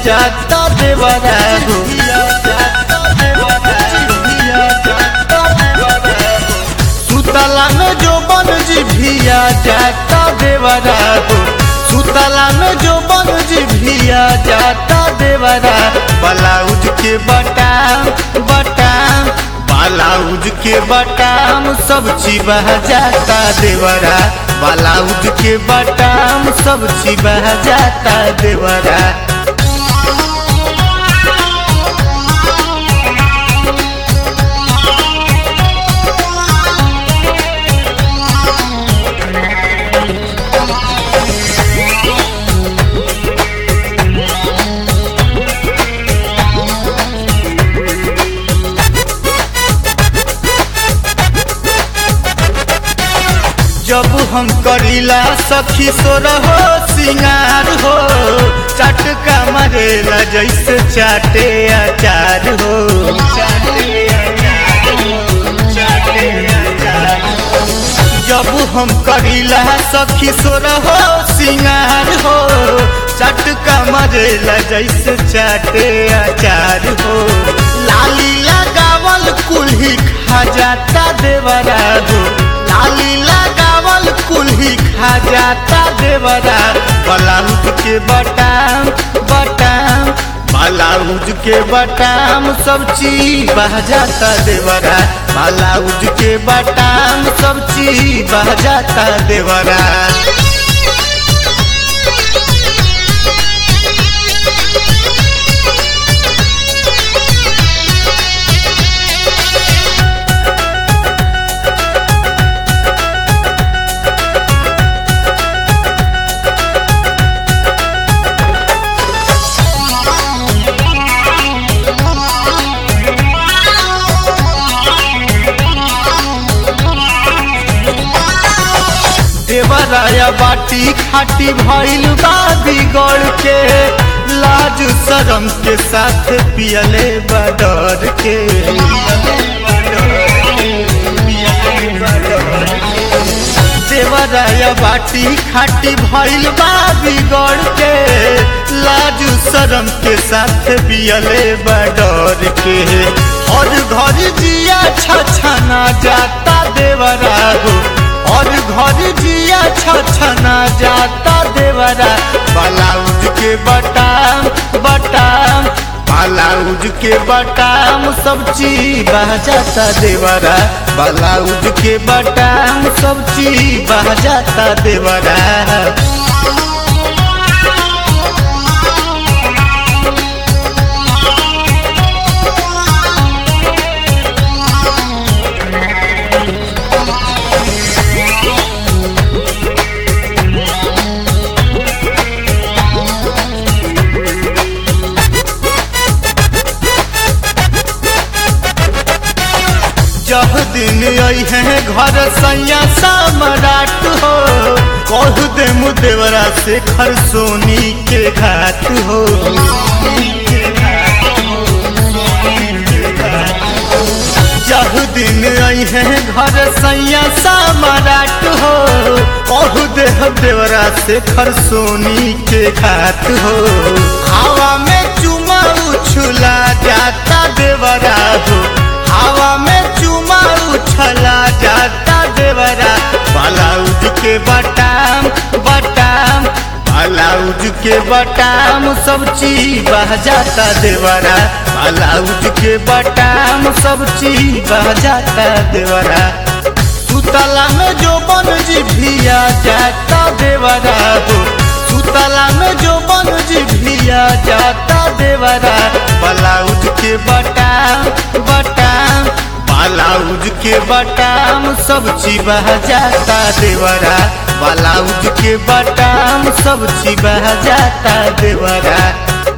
जाता देवरा हो सुतला में जो बन जी भिया जाता देवरा हो सुतला में जो बन जी भिया जाता देवरा ब्लाउज के बटाम बटाम ब्लाउज के बटाम सब चिबह जाता देवरा ब्लाउज के बटाम सब चिबह जाता देवरा जब हम करीला सखी सो रहो सिंगार हो चटका मरेला जैसे चाटे अचार हो जब हम करीला सखी सो रहो सिंगार हो चटका मरेला जैसे चाटे अचार हो लाली लगावल कुल्ही खा जाता देवरा हो लाली लगावल कुल्ही खा जाता देवरा ब्लाउज के बटाम बटाम ब्लाउज के बटाम सब चीज बह जाता देवरा ब्लाउज के बटाम सब चीज बह जाता देवरा देवराया बाटी खाटी भइल बा बिगड़ के लाज शरम के साथ पियले बडर के देवराया बाटी खाटी भइल बा बिगड़ के लाज शरम के साथ पियले बडर के और घर जिया छछना जाता देवरा हो और घर जिया छछना जाता देवरा ब्लाउज के बटाम बटाम ब्लाउज के बटाम सब चीज बह जाता देवरा ब्लाउज के बटाम सब चीज बह जाता देवरा जब दिन आई है घर सैया सम्राट हो कह दे मुदेवरा से खर सोनी के घाट हो जब दिन आई है घर सैया सम्राट हो कह दे देवरा से खर सोनी के घाट हो हवा में चुमा उछला जाता देवरा हो हवा में चुमा उछला जाता देवरा ब्लाउज के बटाम बटाम ब्लाउज के बटाम सब चीज बह जाता देवरा ब्लाउज के बटाम सब चीज बह जाता देवरा सुतला में जो बन जी भिया जाता देवरा हो सुतला में जो बन जी भिया जाता देवरा ब्लाउज के बटाम बटाम ब्लाउज के बटाम सब चिबह जाता देवरा ब्लाउज के बटाम सब चिबह जाता देवरा